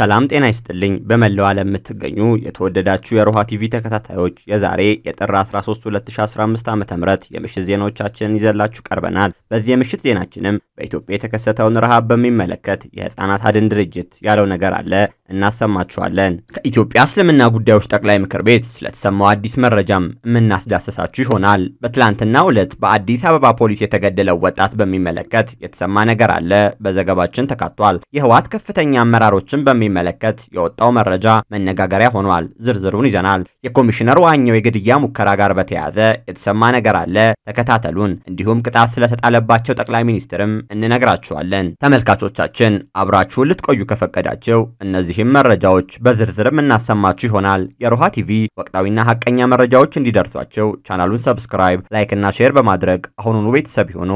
ሰላም ጤና ይስጥልኝ። በመላው ዓለም የምትገኙ የተወደዳችሁ የሮሃ ቲቪ ተከታታዮች የዛሬ የጥር 13 2015 ዓ ም የምሽት ዜናዎቻችንን ይዘላችሁ ቀርበናል። በዚህ የምሽት ዜናችንም በኢትዮጵያ የተከሰተውን ረሃብ በሚመለከት የህፃናት አድን ድርጅት ያለው ነገር አለ እናሰማችኋለን። ከኢትዮጵያ እስልምና ጉዳዮች ጠቅላይ ምክር ቤት ስለተሰማው አዲስ መረጃም የምናስዳሰሳችሁ ይሆናል። በትላንትናው ዕለት በአዲስ አበባ ፖሊስ የተገደለው ወጣት በሚመለከት የተሰማ ነገር አለ በዘገባችን ተካቷል። የህወሓት ከፍተኛ አመራሮችን በሚመለከት የወጣው መረጃ መነጋገሪያ ሆኗል። ዝርዝሩን ይዘናል። የኮሚሽነር ዋኘው የግድያ ሙከራ ጋር በተያያዘ የተሰማ ነገር አለ፣ ተከታተሉን። እንዲሁም ቅጣት ስለተጣለባቸው ጠቅላይ ሚኒስትርም እንነግራችኋለን። ተመልካቾቻችን አብራችሁን ልትቆዩ ከፈቀዳቸው እነዚህም መረጃዎች በዝርዝርም እናሰማችሁ ይሆናል። የሮሃ ቲቪ ወቅታዊና ሀቀኛ መረጃዎች እንዲደርሷቸው ቻናሉን ሰብስክራይብ፣ ላይክ እና ሼር በማድረግ አሁኑኑ ቤተሰብ ይሁኑ።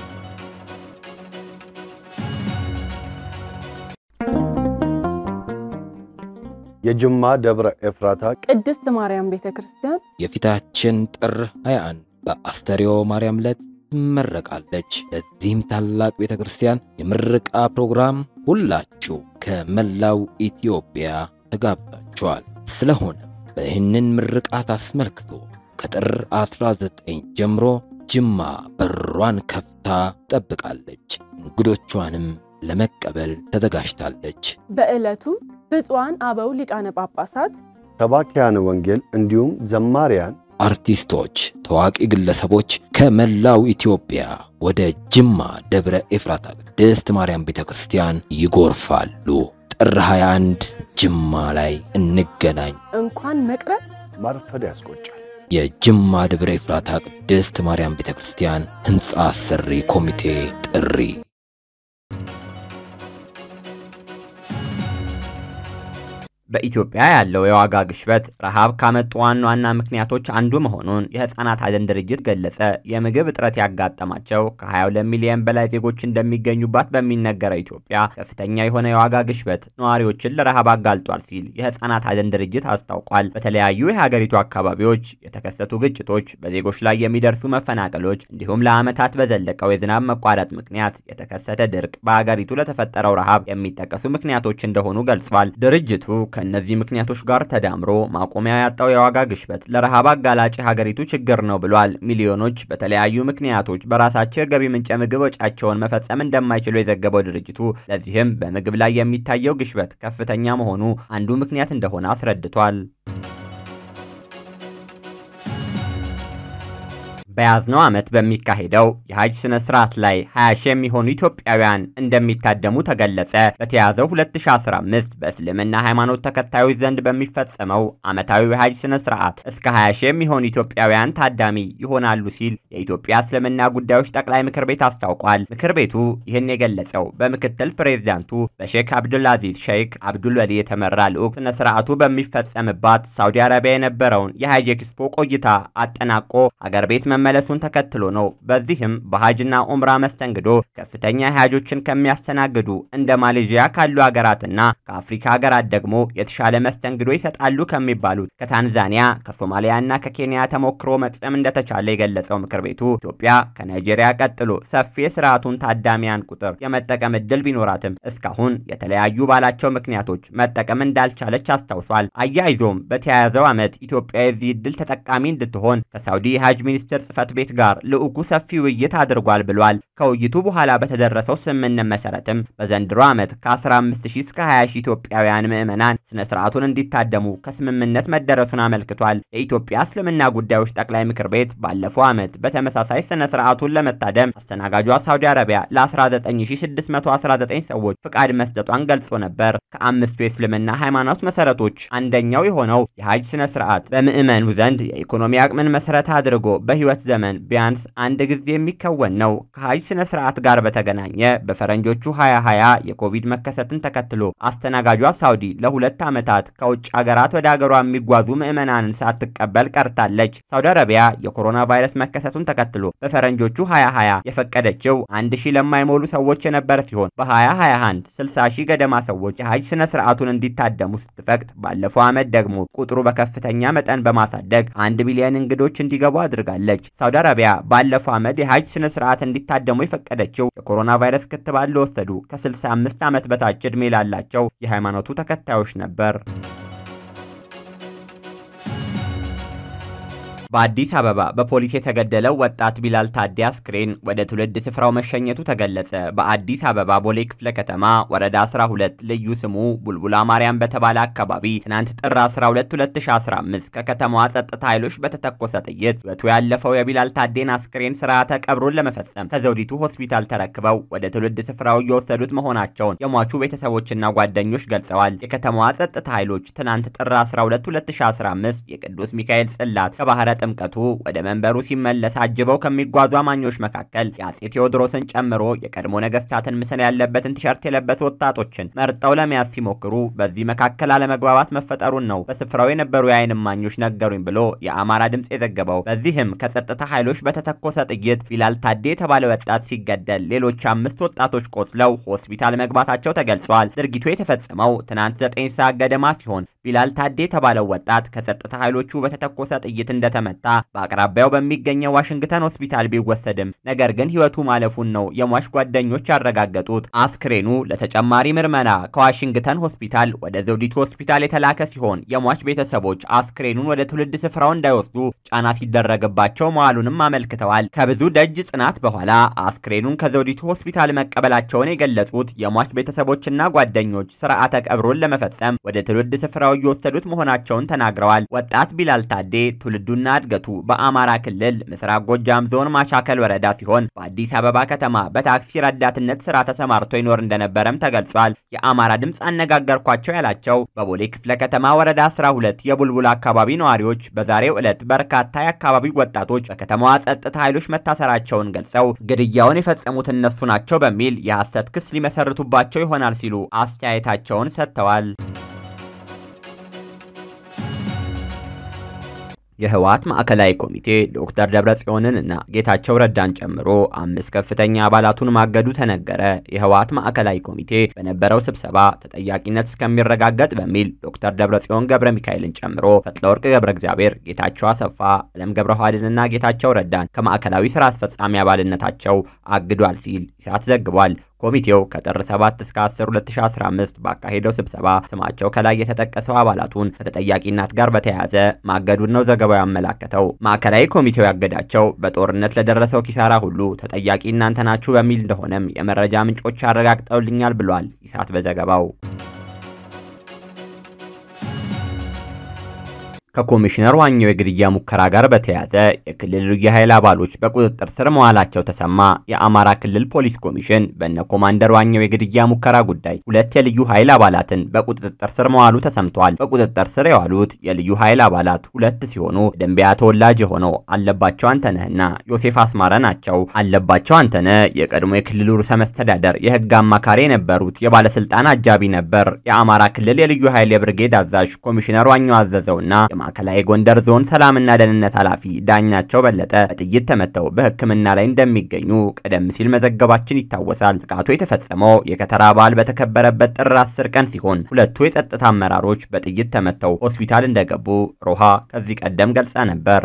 የጅማ ደብረ ኤፍራታ ቅድስት ማርያም ቤተ ክርስቲያን የፊታችን ጥር 21 በአስተርዮ ማርያም ዕለት ትመረቃለች። ለዚህም ታላቅ ቤተ ክርስቲያን የምረቃ ፕሮግራም ሁላችሁ ከመላው ኢትዮጵያ ተጋብዛችኋል። ስለሆነም በይህንን ምርቃት አስመልክቶ ከጥር 19 ጀምሮ ጅማ በሯን ከፍታ ጠብቃለች። እንግዶቿንም ለመቀበል ተዘጋጅታለች። በዕለቱም ብፁዓን አበው ሊቃነ ጳጳሳት፣ ሰባኪያነ ወንጌል እንዲሁም ዘማሪያን፣ አርቲስቶች፣ ታዋቂ ግለሰቦች ከመላው ኢትዮጵያ ወደ ጅማ ደብረ ኤፍራታ ቅድስት ማርያም ቤተ ክርስቲያን ይጎርፋሉ። ጥር 21 ጅማ ላይ እንገናኝ። እንኳን መቅረብ ማርፈድ ያስቆጫል። የጅማ ደብረ ኤፍራታ ቅድስት ማርያም ቤተ ክርስቲያን ሕንፃ አሰሪ ኮሚቴ ጥሪ በኢትዮጵያ ያለው የዋጋ ግሽበት ረሃብ ካመጡ ዋና ዋና ምክንያቶች አንዱ መሆኑን የህፃናት አድን ድርጅት ገለጸ። የምግብ እጥረት ያጋጠማቸው ከ22 ሚሊዮን በላይ ዜጎች እንደሚገኙባት በሚነገረው ኢትዮጵያ ከፍተኛ የሆነ የዋጋ ግሽበት ነዋሪዎችን ለረሃብ አጋልጧል ሲል የህፃናት አድን ድርጅት አስታውቋል። በተለያዩ የሀገሪቱ አካባቢዎች የተከሰቱ ግጭቶች፣ በዜጎች ላይ የሚደርሱ መፈናቀሎች እንዲሁም ለዓመታት በዘለቀው የዝናብ መቋረጥ ምክንያት የተከሰተ ድርቅ በሀገሪቱ ለተፈጠረው ረሃብ የሚጠቀሱ ምክንያቶች እንደሆኑ ገልጿል። ድርጅቱ ከእነዚህ ምክንያቶች ጋር ተዳምሮ ማቆሚያ ያጣው የዋጋ ግሽበት ለረሃብ አጋላጭ የሀገሪቱ ችግር ነው ብሏል። ሚሊዮኖች በተለያዩ ምክንያቶች በራሳቸው የገቢ ምንጭ ምግብ ወጫቸውን መፈጸም እንደማይችሉ የዘገበው ድርጅቱ ለዚህም በምግብ ላይ የሚታየው ግሽበት ከፍተኛ መሆኑ አንዱ ምክንያት እንደሆነ አስረድቷል። በያዝነው ዓመት በሚካሄደው የሀጅ ስነ ስርዓት ላይ 20 ሺህ የሚሆኑ ኢትዮጵያውያን እንደሚታደሙ ተገለጸ። በተያዘው 2015 በእስልምና ሃይማኖት ተከታዮች ዘንድ በሚፈጸመው ዓመታዊ የሀጅ ስነ ስርዓት እስከ 20 ሺህ የሚሆኑ ኢትዮጵያውያን ታዳሚ ይሆናሉ ሲል የኢትዮጵያ እስልምና ጉዳዮች ጠቅላይ ምክር ቤት አስታውቋል። ምክር ቤቱ ይህን የገለጸው በምክትል ፕሬዚዳንቱ በሼክ አብዱልአዚዝ ሼክ አብዱልወሊ የተመራ ልዑክ ስነ ስርዓቱ በሚፈጸምባት ሳውዲ አረቢያ የነበረውን የሀጅ ኤክስፖ ቆይታ አጠናቆ ሀገር ቤት መመለሱን ተከትሎ ነው። በዚህም በሀጅና ኡምራ መስተንግዶ ከፍተኛ ሀጆችን ከሚያስተናግዱ እንደ ማሌዥያ ካሉ ሀገራትና ከአፍሪካ ሀገራት ደግሞ የተሻለ መስተንግዶ ይሰጣሉ ከሚባሉት ከታንዛኒያ ከሶማሊያና ከኬንያ ተሞክሮ መቅሰም እንደተቻለ የገለጸው ምክር ቤቱ ኢትዮጵያ ከናይጄሪያ ቀጥሎ ሰፊ የስርዓቱን ታዳሚያን ቁጥር የመጠቀም እድል ቢኖራትም እስካሁን የተለያዩ ባላቸው ምክንያቶች መጠቀም እንዳልቻለች አስታውሷል። አያይዞም በተያያዘው ዓመት ኢትዮጵያ የዚህ እድል ተጠቃሚ እንድትሆን ከሳውዲ የሀጅ ሚኒስትር ጽህፈት ቤት ጋር ልዑኩ ሰፊ ውይይት አድርጓል ብሏል። ከውይይቱ በኋላ በተደረሰው ስምምነት መሰረትም በዘንድሮ ዓመት ከ15000 እስከ 20000 ኢትዮጵያውያን ምዕመናን ስነ ስርዓቱን እንዲታደሙ ከስምምነት መደረሱን አመልክቷል። የኢትዮጵያ እስልምና ጉዳዮች ጠቅላይ ምክር ቤት ባለፈው ዓመት በተመሳሳይ ስነ ስርዓቱን ለመታደም አስተናጋጇ ሳውዲ አረቢያ ለ19619 ሰዎች ፍቃድ መስጠቷን ገልጾ ነበር። ከአምስቱ የእስልምና ሃይማኖት መሰረቶች አንደኛው የሆነው የሀጅ ስነ ስርዓት በምዕመኑ ዘንድ የኢኮኖሚ አቅምን መሰረት አድርጎ በህይወት ዘመን ቢያንስ አንድ ጊዜ የሚከወን ነው። ከሀጅ ስነ ስርዓት ጋር በተገናኘ በፈረንጆቹ 2020 የኮቪድ መከሰትን ተከትሎ አስተናጋጇ ሳውዲ ለሁለት ዓመታት ከውጭ ሀገራት ወደ ሀገሯ የሚጓዙ ምዕመናንን ሳትቀበል ቀርታለች። ሳውዲ አረቢያ የኮሮና ቫይረስ መከሰቱን ተከትሎ በፈረንጆቹ 2020 የፈቀደችው አንድ ሺህ ለማይሞሉ ሰዎች የነበረ ሲሆን በ2021 60 ሺህ ገደማ ሰዎች የሀጅ ስነ ስርዓቱን እንዲታደሙ ስትፈቅድ ባለፈው ዓመት ደግሞ ቁጥሩ በከፍተኛ መጠን በማሳደግ አንድ ሚሊዮን እንግዶች እንዲገቡ አድርጋለች። ሳውዲ አረቢያ ባለፈው ዓመት የሀጅ ስነ ስርዓት እንዲታደሙ እንዲታደሙ የፈቀደችው የኮሮና ቫይረስ ክትባት ለወሰዱ ከ65 ዓመት በታች ዕድሜ ላላቸው የሃይማኖቱ ተከታዮች ነበር። በአዲስ አበባ በፖሊስ የተገደለው ወጣት ቢላል ታዴ አስክሬን ወደ ትውልድ ስፍራው መሸኘቱ ተገለጸ። በአዲስ አበባ ቦሌ ክፍለ ከተማ ወረዳ 12 ልዩ ስሙ ቡልቡላ ማርያም በተባለ አካባቢ ትናንት ጥር 12 2015 ከከተማዋ ጸጥታ ኃይሎች በተተኮሰ ጥይት ሕይወቱ ያለፈው የቢላል ታዴን አስክሬን ስርዓተ ቀብሩን ለመፈጸም ከዘውዲቱ ሆስፒታል ተረክበው ወደ ትውልድ ስፍራው እየወሰዱት መሆናቸውን የሟቹ ቤተሰቦችና ጓደኞች ገልጸዋል። የከተማዋ ጸጥታ ኃይሎች ትናንት ጥር 12 2015 የቅዱስ ሚካኤል ጽላት ከባህረ ጥምቀቱ ወደ መንበሩ ሲመለስ አጅበው ከሚጓዙ አማኞች መካከል የአጼ ቴዎድሮስን ጨምሮ የቀድሞ ነገስታትን ምስል ያለበትን ቲሸርት የለበሱ ወጣቶችን መርጠው ለመያዝ ሲሞክሩ በዚህ መካከል አለመግባባት መፈጠሩን ነው በስፍራው የነበሩ የዓይን እማኞች ነገሩኝ ብሎ የአማራ ድምፅ የዘገበው። በዚህም ከጸጥታ ኃይሎች በተተኮሰ ጥይት ቢላል ታዴ የተባለ ወጣት ሲገደል ሌሎች አምስት ወጣቶች ቆስለው ሆስፒታል መግባታቸው ተገልጸዋል። ድርጊቱ የተፈጸመው ትናንት ዘጠኝ ሰዓት ገደማ ሲሆን ቢላል ታዴ የተባለው ወጣት ከጸጥታ ኃይሎቹ በተተኮሰ ጥይት እንደተመታ በአቅራቢያው በሚገኘው ዋሽንግተን ሆስፒታል ቢወሰድም ነገር ግን ሕይወቱ ማለፉን ነው የሟች ጓደኞች ያረጋገጡት። አስክሬኑ ለተጨማሪ ምርመራ ከዋሽንግተን ሆስፒታል ወደ ዘውዲቱ ሆስፒታል የተላከ ሲሆን የሟች ቤተሰቦች አስክሬኑን ወደ ትውልድ ስፍራው እንዳይወስዱ ጫና ሲደረግባቸው መዋሉንም አመልክተዋል። ከብዙ ደጅ ጽናት በኋላ አስክሬኑን ከዘውዲቱ ሆስፒታል መቀበላቸውን የገለጹት የሟች ቤተሰቦችና ጓደኞች ስርዓተ ቀብሩን ለመፈጸም ወደ ትውልድ ስፍራው እየወሰዱት መሆናቸውን ተናግረዋል። ወጣት ቢላል ታዴ ትውልዱና እድገቱ በአማራ ክልል ምስራቅ ጎጃም ዞን ማሻከል ወረዳ ሲሆን በአዲስ አበባ ከተማ በታክሲ ረዳትነት ስራ ተሰማርቶ ይኖር እንደነበረም ተገልጿል። የአማራ ድምፅ አነጋገርኳቸው ያላቸው በቦሌ ክፍለ ከተማ ወረዳ 12 የቡልቡል አካባቢ ነዋሪዎች በዛሬው ዕለት በርካታ የአካባቢው ወጣቶች በከተማዋ ጸጥታ ኃይሎች መታሰራቸውን ገልጸው ግድያውን የፈጸሙት እነሱ ናቸው በሚል የሐሰት ክስ ሊመሰርቱባቸው ይሆናል ሲሉ አስተያየታቸውን ሰጥተዋል። የህወሓት ማዕከላዊ ኮሚቴ ዶክተር ደብረጽዮንን እና ጌታቸው ረዳን ጨምሮ አምስት ከፍተኛ አባላቱን ማገዱ ተነገረ። የህወሓት ማዕከላዊ ኮሚቴ በነበረው ስብሰባ ተጠያቂነት እስከሚረጋገጥ በሚል ዶክተር ደብረጽዮን ገብረ ሚካኤልን ጨምሮ ፈትለወርቅ ገብረ እግዚአብሔር፣ ጌታቸው አሰፋ፣ አለም ገብረ ዋህድንና ጌታቸው ረዳን ከማዕከላዊ ስራ አስፈጻሚ አባልነታቸው አግዷል ሲል ኢሳት ዘግቧል። ኮሚቴው ከጥር 7 እስከ 10 2015 ባካሄደው ስብሰባ ስማቸው ከላይ የተጠቀሰው አባላቱን ከተጠያቂነት ጋር በተያያዘ ማገዱን ነው ዘገባው ያመላከተው። ማዕከላዊ ኮሚቴው ያገዳቸው በጦርነት ለደረሰው ኪሳራ ሁሉ ተጠያቂ እናንተ ናችሁ በሚል እንደሆነም የመረጃ ምንጮች አረጋግጠውልኛል ብሏል ኢሳት በዘገባው። ከኮሚሽነር ዋኘው የግድያ ሙከራ ጋር በተያያዘ የክልል ልዩ ኃይል አባሎች በቁጥጥር ስር መዋላቸው ተሰማ። የአማራ ክልል ፖሊስ ኮሚሽን በነ ኮማንደር ዋኘው የግድያ ሙከራ ጉዳይ ሁለት የልዩ ኃይል አባላትን በቁጥጥር ስር መዋሉ ተሰምቷል። በቁጥጥር ስር የዋሉት የልዩ ኃይል አባላት ሁለት ሲሆኑ ደንቢያ ተወላጅ የሆነው አለባቸው አንተነህና ዮሴፍ አስማረ ናቸው። አለባቸው አንተነህ የቀድሞ የክልሉ ርዕሰ መስተዳደር የህግ አማካሪ የነበሩት የባለስልጣን አጃቢ ነበር። የአማራ ክልል የልዩ ኃይል የብርጌድ አዛዥ ኮሚሽነር ዋኘው አዘዘውና ማዕከላዊ ጎንደር ዞን ሰላምና ደህንነት ኃላፊ ዳኛቸው በለጠ በጥይት ተመተው በሕክምና ላይ እንደሚገኙ ቀደም ሲል መዘገባችን ይታወሳል። ጥቃቱ የተፈጸመው የከተራ በዓል በተከበረበት ጥር 10 ቀን ሲሆን ሁለቱ የጸጥታ አመራሮች በጥይት ተመተው ሆስፒታል እንደገቡ ሮሃ ከዚህ ቀደም ገልጻ ነበር።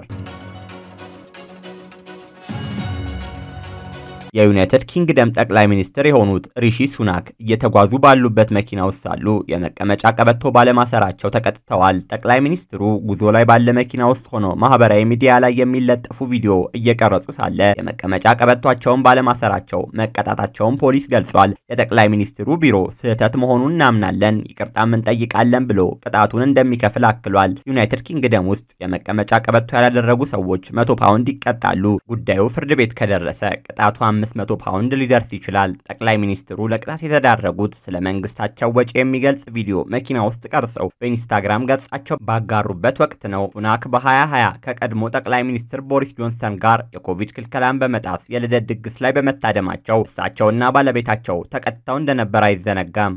የዩናይትድ ኪንግደም ጠቅላይ ሚኒስትር የሆኑት ሪሺ ሱናክ እየተጓዙ ባሉበት መኪና ውስጥ ሳሉ የመቀመጫ ቀበቶ ባለማሰራቸው ተቀጥተዋል። ጠቅላይ ሚኒስትሩ ጉዞ ላይ ባለ መኪና ውስጥ ሆኖ ማህበራዊ ሚዲያ ላይ የሚለጠፉ ቪዲዮ እየቀረጹ ሳለ የመቀመጫ ቀበቷቸውን ባለማሰራቸው መቀጣታቸውን ፖሊስ ገልጿል። የጠቅላይ ሚኒስትሩ ቢሮ ስህተት መሆኑን እናምናለን፣ ይቅርታም እንጠይቃለን ብሎ ቅጣቱን እንደሚከፍል አክሏል። ዩናይትድ ኪንግደም ውስጥ የመቀመጫ ቀበቶ ያላደረጉ ሰዎች መቶ ፓውንድ ይቀጣሉ። ጉዳዩ ፍርድ ቤት ከደረሰ ቅጣቱ 500 ፓውንድ ሊደርስ ይችላል። ጠቅላይ ሚኒስትሩ ለቅጣት የተዳረጉት ስለ መንግስታቸው ወጪ የሚገልጽ ቪዲዮ መኪና ውስጥ ቀርጸው በኢንስታግራም ገጻቸው ባጋሩበት ወቅት ነው። ሱናክ በ2020 ከቀድሞ ጠቅላይ ሚኒስትር ቦሪስ ጆንሰን ጋር የኮቪድ ክልከላን በመጣስ የልደት ድግስ ላይ በመታደማቸው እሳቸውና ባለቤታቸው ተቀጥተው እንደነበር አይዘነጋም።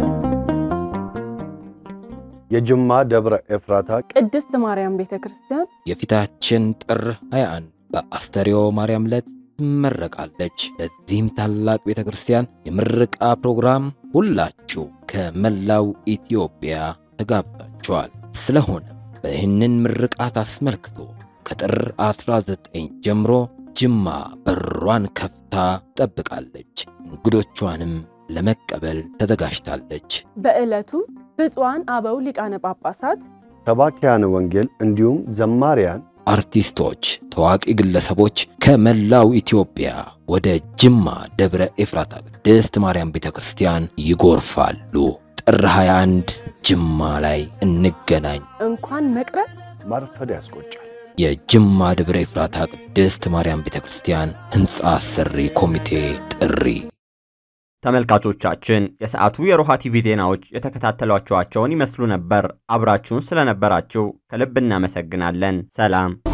የጅማ ደብረ ኤፍራታ ቅድስት ማርያም ቤተ ክርስቲያን የፊታችን ጥር 21 በአስተርዮ ማርያም ዕለት ትመረቃለች። ለዚህም ታላቅ ቤተ ክርስቲያን የምረቃ ፕሮግራም ሁላችሁ ከመላው ኢትዮጵያ ተጋብዛችኋል። ስለሆነም በይህንን ምርቃት አስመልክቶ ከጥር 19 ጀምሮ ጅማ በሯን ከፍታ ጠርታ ጠብቃለች። እንግዶቿንም ለመቀበል ተዘጋጅታለች። በዕለቱም ብፁዓን አበው ሊቃነ ጳጳሳት፣ ሰባኪያነ ወንጌል እንዲሁም ዘማሪያን፣ አርቲስቶች፣ ታዋቂ ግለሰቦች ከመላው ኢትዮጵያ ወደ ጅማ ደብረ ኤፍራታ ቅድስት ማርያም ቤተ ክርስቲያን ይጎርፋሉ። ጥር 21 ጅማ ላይ እንገናኝ። እንኳን መቅረት ማርፈድ ያስቆጫል። የጅማ ደብረ ኤፍራታ ቅድስት ማርያም ቤተ ክርስቲያን ሕንፃ አሰሪ ኮሚቴ ጥሪ። ተመልካቾቻችን የሰዓቱ የሮሃ ቲቪ ዜናዎች የተከታተሏቸዋቸውን ይመስሉ ነበር። አብራችሁን ስለነበራችሁ ከልብ እናመሰግናለን። ሰላም